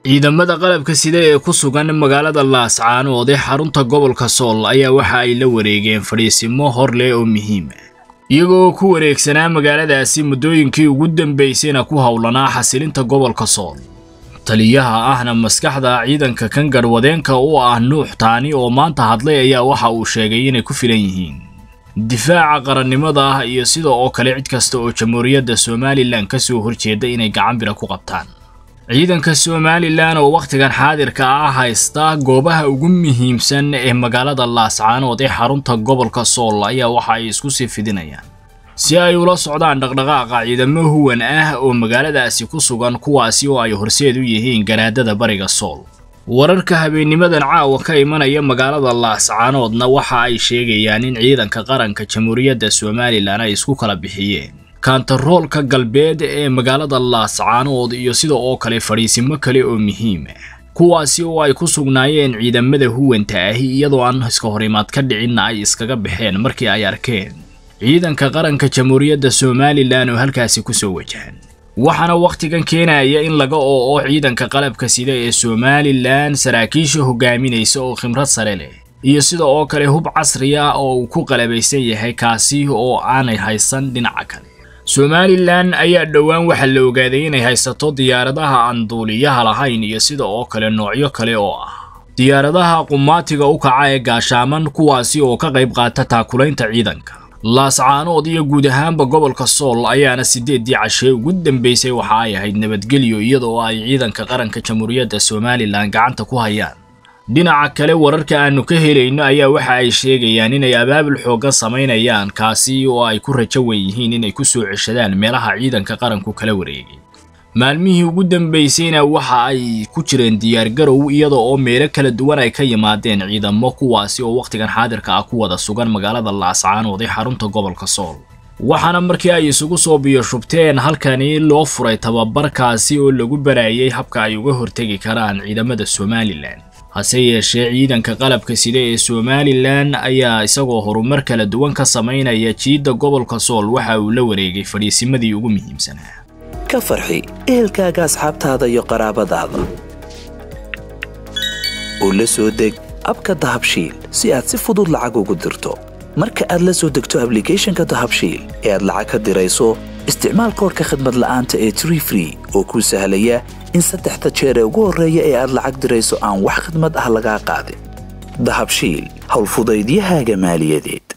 ciidamada qalabka sida ee ku sugan magaalada laascaanood ee xarunta gobolka sool ayaa waxa ay la wareegeen fadhiisimo hor leh oo muhiim ah iyagoo ku wareegsanaa magaaladaasi muddooyinkii ugu dambaysayna ku howlanaa xasilinta gobolka sool taliyaha ahna maskaxda ciidanka kan garhwadeenka u ah nuux taani oo maanta hadlay ayaa waxa uu sheegay inay ku filan yihiin difaaca qarannimada ah iyo sida oo kale cid kasta oo jamhuuriyadda somalilan ka soo horjeeda inay gacan bira ku qabtaan ciidanka somalilan oo wakhtigan xaadirka ah haysta goobaha ugu muhiimsan ee magaalada laascaanood ee xarunta gobolka sool ayaa waxa ay isku sii fidinayaan si ay ula socdaan dhaqdhaqaaqa ciidamo huwan ah oo magaaladaasi ku sugan kuwaasi oo ay horseed u yihiin garaadada bariga sool wararka habeennimadan caawa ka imanaya magaalada laascaanoodna waxa ay sheegayaan in ciidanka qaranka jamhuuriyadda somalilan ay isku kala bixiyeen kaantaroolka galbeed ee magaalada laascaanood iyo sida oo kale fadhiisimo kale oo muhiim ah kuwaasi oo ay ku sugnaayeen ciidamada huwanta ahi iyadoo aan iska horimaad ka dhicinna ay iskaga baxeen markii ay arkeen ciidanka qaranka jamhuuriyadda somalilan oo halkaasi ku soo wajahan waxaana wakhtigan keenaya in laga oo-o ciidanka qalabka sida ee somalilan saraakiisha hogaaminaysa oo khibrad sare leh iyo sida oo kale hub casri ah oo uu ku qalabaysan yahay kaasi oo aanay haysan dhinaca kale somalilan ayaa dhowaan waxaa la ogaaday inay haysato diyaaradaha aan duuliyaha lahayn iyo sida oo kale noocyo kale oo ah diyaaradaha qumaatiga u kaca ee gaashaaman kuwaasi oo ka qayb qaata taakulaynta ciidanka laascaanood iyo guud ahaanba gobolka sool ayaana sideeddii cashee ugu dambaysay waxa ay ahayd nabadgelyo iyadoo ay ciidanka qaranka jamhuuriyadda somalilan gacanta ku hayaan dhinaca kale wararka aanu ka helayno ayaa waxa ay sheegayaan inay abaabul xooggan samaynayaan kaasi oo ay ku rajo wen yihiin inay ku soo ceshadaan meelaha ciidanka qaranku kala wareegay maalmihii ugu dambaysayna waxa ay ku jireen diyaargarow iyada oo meelo kala duwan ay ka yimaadeen ciidamo kuwaasi oo wakhtigan xaadirka ah ku wada sugan magaalada laascaanood ee xarunta gobolka sool waxaana markii ay isugu soo biyoshubteen halkani loo furay tababarkaasi oo lagu baraayay habka ay uga hortegi karaan ciidamada somalilan hase yeeshee ciidanka qalabka sida ee somalilan ayaa isagoo horumar kala duwan ka samaynaya jiidda gobolka sool waxa uu la wareegay fadhiisimadii ugu muhiimsanaa ka farxi ehelkaaga asxaabtaada iyo qaraabadaada oo la soo deg abka dahabshiil si aad si fudud lacag ugu dirto marka aad la soo degto ablicathonka dahabshiil ee aad lacag ka dirayso isticmaal koorka khadmad la'aanta ee tree free oo kuu sahlaya in saddexda jeer ee ugu horreeya ee aad lacag dirayso aan wax khadmad ah lagaa qaadin dahabshiil howlfudaydiyahaaga maaliyadeed